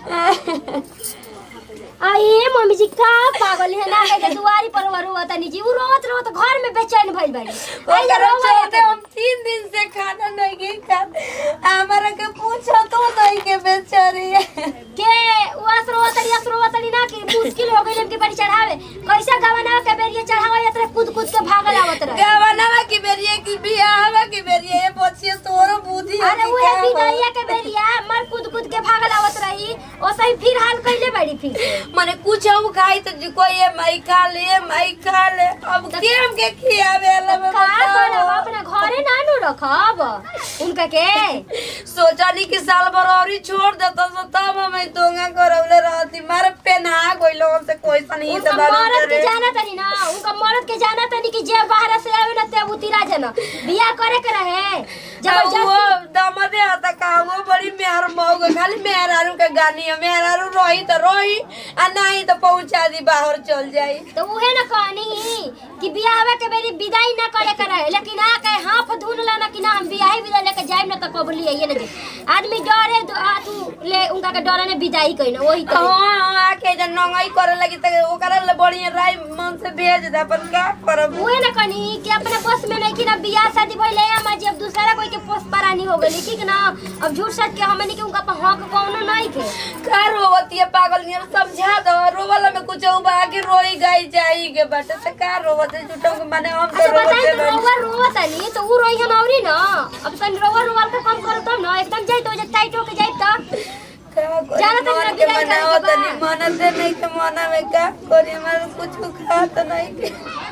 आई mummy जी का पागल है ना के दुआरी पर वर हुआ तनी जी उ रोत रोत घर में बेचैन भइल बाड़ी आई ओकरा रोवा चलते हम तीन दिन से खाना नहीं के खात हमारा के पूछो तो नहीं के बेचारी के उस रोवा तनी अस रोवा तनी ना कि मुश्किल हो गइल के बड़ी चढ़ावे कैसा गवना के बेरिए चढ़ावा यात्रा कूद कूद के भागल आवत रहे गवनवा की बेरिए की बियाहवा की बेरिए ये बचिए तोरो बुद्धि अरे होती वो क्या हो? विदैया के बेरिया मर कूद कूद के भागल आवत रही ओसही फिर हाल कइले बड़ी फिर मने कुछ हम खाई तो जी कोई ये माई खा ले माई खा ले अब के हम के खियावे ला का करब अपना घरे ना नु रखब उनका के सोचनी कि साल भर औरी छोड़ देता तो तब हम दोंगा करवले रहती मारे पेना गइलो हमसे कोई सा नहीं उनका तो बारू मरद के करे जाना तनी ना उनका मरद के जाना तनी कि जे बाहर से आवे ना ते उतिरा जना बियाह करे के रहे वो जबरदस्ती दमदे आता का वो बड़ी मेहर मौग खाली मेहरारू के गानी है मेहरारू रही तो रही आ नहीं तो पहुंचा दी बाहर चल जाई तो उहे ना कहनी कि बियाह के बेरी विदाई ना करे के रहे लेकिन आ के हाफ धुन लाना कि ना हम बियाह विदा लेके जाइम ना तो कबली आइए ना जे आदमी डरे दो- आ तू ले उनका के डरे ने विदाई कइना वही तो हाँ हाँ, आके जब नंगाई करे लगी तो ओकरा ले बढ़िया राय मन से भेज दे अपन का करब उहे ना कहनी कि अपने बस में नहीं कि ना बियाह शादी भइले हम जी अब दूसरा कोई के पोस परानी हो गई ठीक ना अब झूठ सच के हमनी के उनका पर हक कौनो नहीं के का रोवती है पागल नियर समझा दो रोवला में कुछ उबा के रोई गई जाई के बाटे से का रोवत है झूठों के माने हम तो अच्छा बताई रोवते तो रोवा रोवा तनी तो उ रोई हम औरी ना अब तनी रोवा रोवा के कम करो तब ना एकदम जाई तो जे टाइट होके जाई त जाना तो मन मेरा के विदाई करे मनाओ के तनी बा। मनते नहीं के मना में का कोरी हमारे कुछ खा तो नहीं के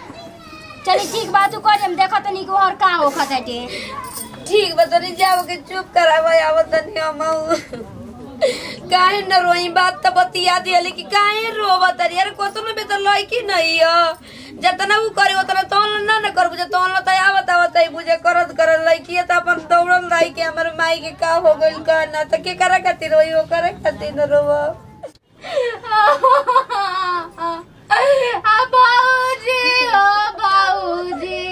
चली ठीक बात तू कर हम देखो तनी को और का हो खताटे ठीक बा तनी जाओ के चुप करावा आवत तनी हम काहे न रोई बात तो बतिया दिया कि काहे रोवत अरे यार कोतनो में तो लड़की नहीं हो जतना उ करे उतना तो ना न कर बुझे तो तो आवत आवत है बुझे करत करत लड़की है तो अपन दौड़ल लाई के हमर माई के का हो गइल का ना तो के करे खातिर रोई वो करे खातिर न रोवा आ बाबूजी ओ बाबूजी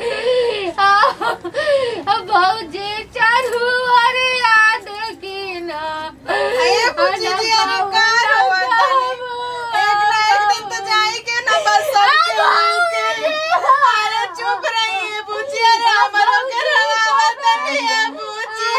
आ बाबूजी चालू अरे याद की ना अये बुच्ची जी, अरे का रोवत तानी? एक ना एक दिन तो जाएंगे ना बस सबके मिलके। अरे चुप रहिए बुच्ची, अरे हमरों के रवावत नहीं है बुच्ची।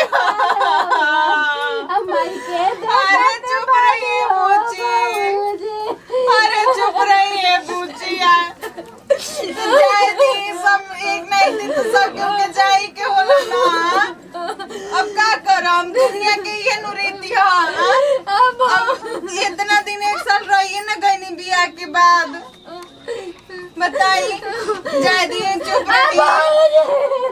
अरे चुप रहिए बुच्ची। अरे चुप रहिए बुच्चिया। जाए दी सब एक ना एक दिन तो सबके उनके जाए के होला ना अब का करम दुनिया के ये नुरीति ह अब इतना दिन एक साल रहिए ना गईनी बियाह के बाद बताई जाए दिए चुप रहिए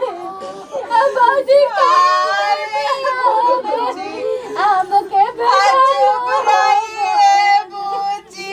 चुप रहिए बूची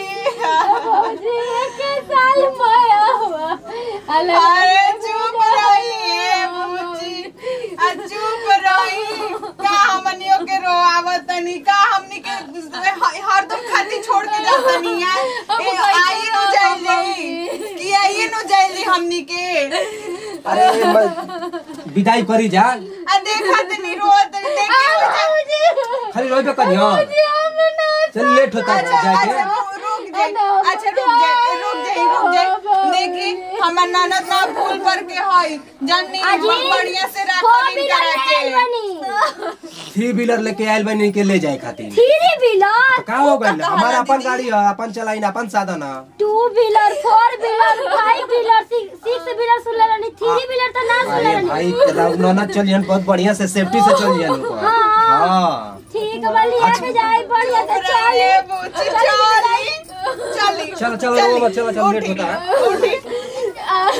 अरे चुप रहिए बूची आ चुप रही का हमनियों के रोआवत तनी का हमनी के हरदम खाती छोड़ के जात तनी यार ए आइए नु जाइली कि आइए नु जाइली हमनी के अरे मैं विदाई करी जा आ देखा तनी रोत तनी देखी हो जा खाली रोइबे करियो चल लेट होता है अच्छा जाके अच्छा रु- रुक जाए अच्छा रुक जाए रुक जाए रुक जाए देखी हमर ननद ना भूल कर के हई जन्नी बढ़िया से राखी करा के थ्री व्हीलर लेके आयल बनी के ले जाए खातिर थ्री व्हीलर का हो गइल हमारा अपन गाड़ी है अपन चलाई ना अपन साधन है two wheeler four wheeler five wheeler six wheeler सुन लेनी थ्री व्हीलर तो ना सुन अरे लेनी भाई तेरा ननद चलियन बहुत बढ़िया से सेफ्टी से चलियन लोग हाँ ठीक वाली आगे जाए बढ़िया से चल चलिए बूची चली चली चलो चलो वो मत चलो चलो लेट होता है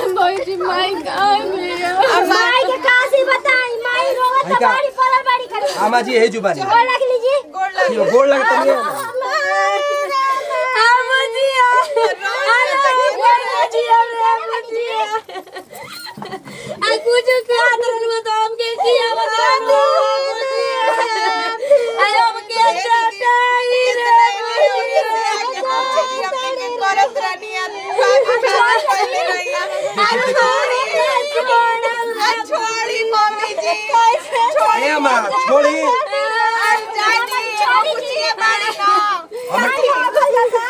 माई के कासी बताई माई रोवा भाई तो का- बाड़ी पड़ल बाड़ी खाली आमा जी यही जुबानी गोर लग लीजिए गोड़ लग यो गोड़ लगे तुम छोड़ी मम्मी जी ए अम्मा छोड़ी छोड़ी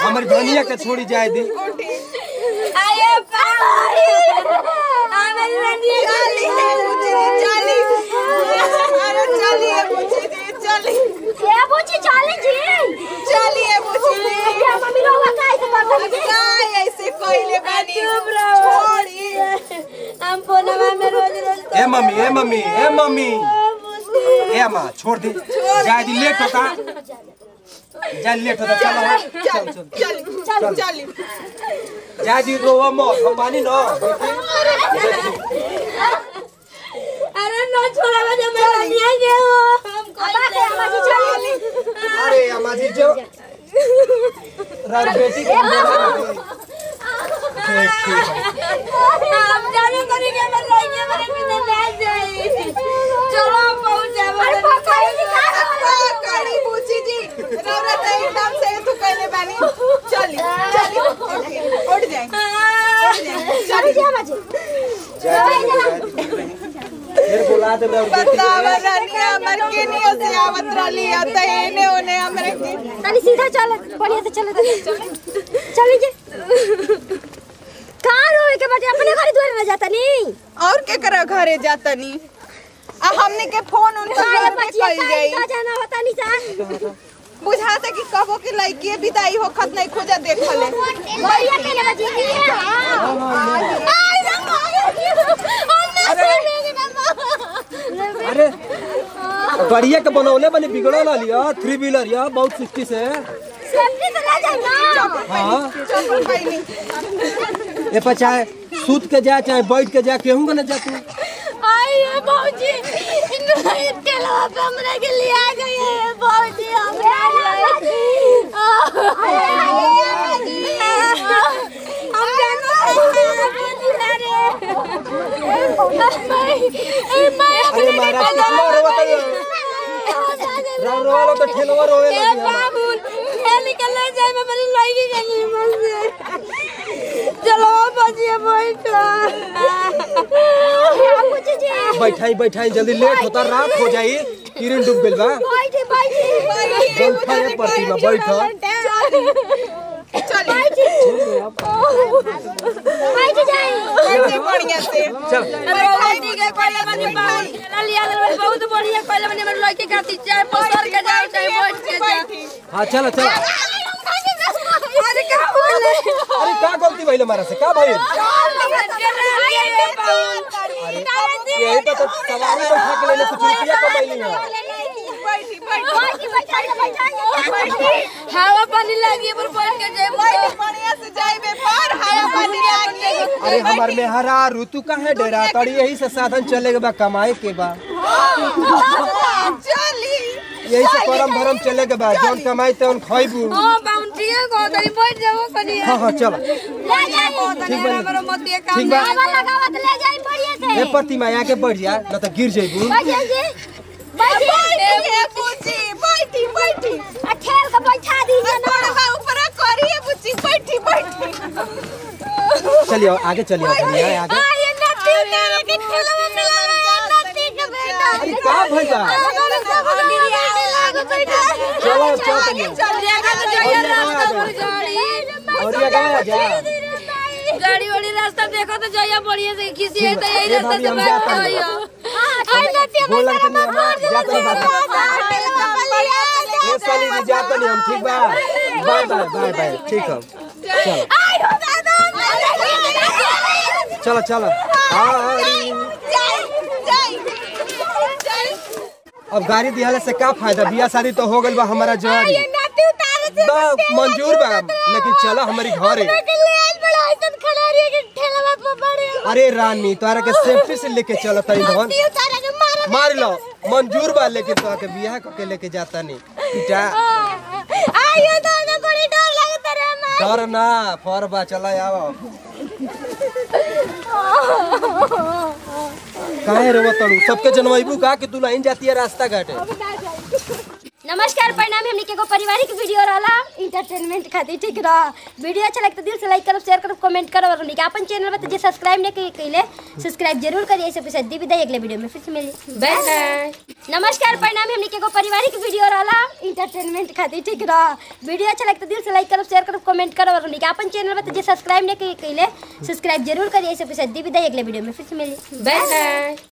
हमारी धनिया के छोड़ी जाए दी आये पाई हमारी रनिया चली है बुची जी चली अरे चली है बुची जी चली ए बुची चली जी चली है बुची जी ये मम्मी लोग का ऐसे करता अब काय ऐसे कोइले बानी चुप रहो। छोड़ी हम फोनवा में रोज रोज ए मम्मी ए मम्मी ए मम्मी ए अम्मा छोड़ दे जाए दी लेट होता जा लेट होता चलो चल चल चली चल चली जाए दी रोवा मत हम मानी ना अरे न छोड़ा बजे मैं रनिया के हो हम बात है हमारी चली अरे अम्मा जी जो रात बेटी के ठीक ठीक है हम जाने करी के मैं रनिया मेरे पीछे ले जाई चलो हम पहुंच जाए अरे पकड़ी निकाल कड़ी बुची जी रौरत एकदम से तू कहले बानी चली चली उठ उठ जाए उठ जाए चली जा बाजी जाए दी जाए दी फिर बुला दे मैं बेटी बतावा रानिया हमर के नियो से आवत रहली त एने ओने हमरे के तनी सीधा चल बढ़िया से चले चली जे कहाँ रोए के बाटे अपने घर द्वार में जाता नहीं और के करे घरे जातनी आ हमने के फोन उन पर काहे घर में बचिया कइल काहे जाई का जाना होता नहीं सा बुझाता कि कबो के लड़की विदाई हो खत नहीं खोजा देखले बढ़िया के लगा जी हां आई अरे बढ़िया के बनौले बनी बिगड़ो ला लिया थ्री व्हीलर या बहुत सिक्सटी से सेफ्टी से ले जाए ना हाँ चप्पल पहनी ए पर चाहे सूत के जा चाहे बैठ के जा केहू के न जा तू आई है बाबूजी इनके लवा पे हमरा के लिए आ गए हैं बाबूजी हम हम जानते हैं अरे महाराज कितना रोवत है राव रोवालो तो ठेलवा रोवे ए लगी बाबू खेल के ले जाए मैं मेरी लड़की के नीमन से चलो बाजी बैठो बैठाई बैठाई जल्दी लेट होता रात हो जाई किरण डूब गेल बा बैठे बैठे बैठा ये प्रतिमा बैठा चली बैठ जाए बैठे बढ़िया से चल रोटी के कोयला बनी बाबू खेला लिया गल बहुत बढ़िया कोयला बनी मेरी लड़की खाती चाहे पसर के जाओ चाहे बैठ के जाओ हाँ चलो चलो अरे क्या बोले अरे का गलती भइल हमारा से का भइल यही तो तो सवारी बैठा के लेले कुछ रुपया कमैली है बैठी बैठी हवा पानी लगी पर बैठ के जाए बैठी बढ़िया से जाइबे पर हवा पानी लागी अरे हमार में हरा ऋतु का है डेरा तड़ी यही से साधन चले के बा कमाए के बा चली यही से करम धर्म चले के बा जौन कमाई तौन खइबू हां बाउंड्री है को तरी बैठ जाओ कनी हाँ हाँ चलो ले जाए ठीक बा हमारा मत ये काम ठीक बा लगावत ले जाए बढ़िया से ए प्रतिमा आके बढ़ जा न तो गिर जइबू बैठ जाइए बैठी बुची बैठी बैठी आ ठेल के बैठा दीजिए ना बड़वा ऊपर करिए बुची बैठी बैठी चलिए आगे चलिए धनिया आगे आ ये नती तेरे के ठेला में मिला नती के बेटा अरे का भइल बा चलो चलो तनिया चल जाएगा तो जाइए रास्ता पर गाड़ी और ये गाया जा गाड़ी वाड़ी रास्ता देखो तो जाइए बढ़िया से किसी है तो यही ए रास्ता भाभी, से हम बैठ जाते हैं। जाइए आई नती बोल लग तनी हम जाते नहीं बात ए साली जी जाते नहीं हम ठीक बा बाय बाय बाय बाय ठीक है चलो चलो चलो अरे अब गाड़ी दियाले से का फायदा बियाह शादी तो हो गइल बा हमारा जवारी बा मंजूर बा लेकिन चलो हमारी घरे अरे रानी तोरा के सेफ्टी से लेके चलो तनी धन मार लो मंजूर बा लेकिन तोरा के बियाह करके लेके जाता नहीं पिटा डर ना फर बा चला आओ काहे रो तड़ू सबके जनवाइबू का कि तू लाइन जाती है रास्ता घाटे नमस्कार परिणाम हमने के एगो पारिवारिक वीडियो रहला इंटरटेनमेंट खातिर ठीक रह वीडियो अच्छा लगे तो दिल से लाइक करब शेयर करब कमेंट करब और हमने के अपन चैनल में तो जे सब्सक्राइब नहीं कइले कइले सब्सक्राइब जरूर करिए सबके साथ दी विदाई अगले वीडियो में फिर से मिली बाय बाय नमस्कार परिणाम हमने के एगो पारिवारिक वीडियो रहला इंटरटेनमेंट खातिर ठीक रह वीडियो अच्छा लगे तो दिल से लाइक करब शेयर करब कमेंट करब और हमने के अपन चैनल में तो जे सब्सक्राइब नहीं कइले सब्सक्राइब जरूर करिए सबके साथ दी विदाई अगले वीडियो में फिर से मिली बाय बाय